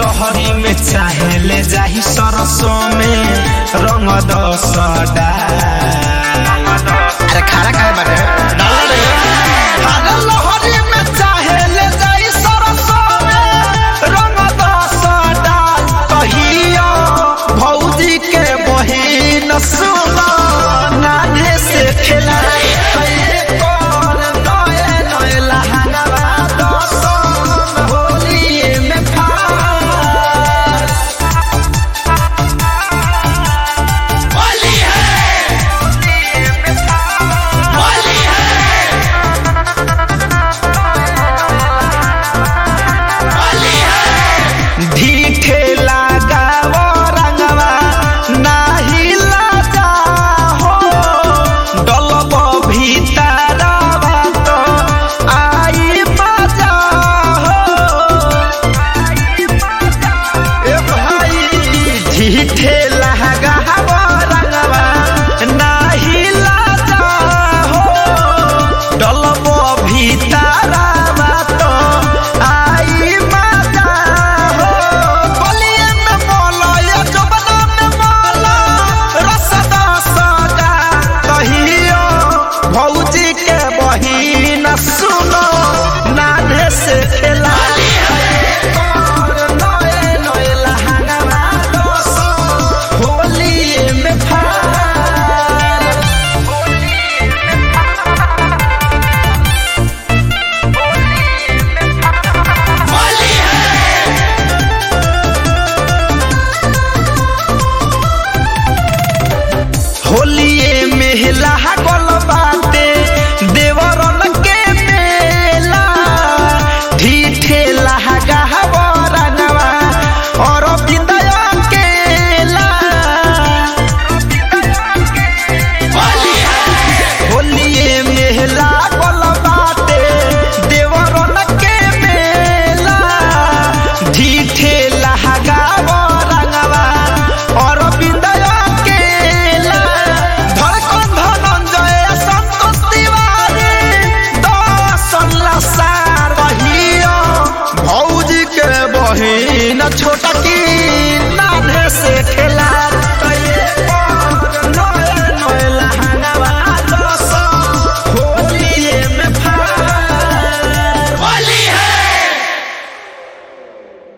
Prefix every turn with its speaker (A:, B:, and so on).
A: लहरी में चाहे ले जाही सरसों में रंग दसडा
B: अरे खाना खाए बाटे डाल रे
A: अरे लहरी में चाहे ले जाही सरसों में रंग दसडा कहियो भौजी के बहिन सुनो नाने से खेलाए कैले कौन नए नए लहंगवा दसन होली में फार
B: होली है होली है होली है
A: ढीठे लगाव रंगवा नाही लाजा हो डलब भीतरवा तो आई मजा हो ए भाई ढीठे लगाव रंगवा नाही लाजा हो डलब भीतरवा तो आई मजा हो बलिए में मोला या जबना में मोला रसदा सदा कहियो भौजी के बहिन सुनो नाने से खेला नए नए लहंगवा दोसो होली में फार
B: होली है
A: होलिए मेला गल बाटे देवरन के मेला ढीठे लहगा बरनवा और बिंदय केला
B: होली है
A: होलिए मेला गल बाटे देवरन के मेला ढीठे लहगा बरनवा और बिंदय केला धड़कन धनंजय संतोष तिवारी दर्शन लसार रहियो भौजी के बहिन छोट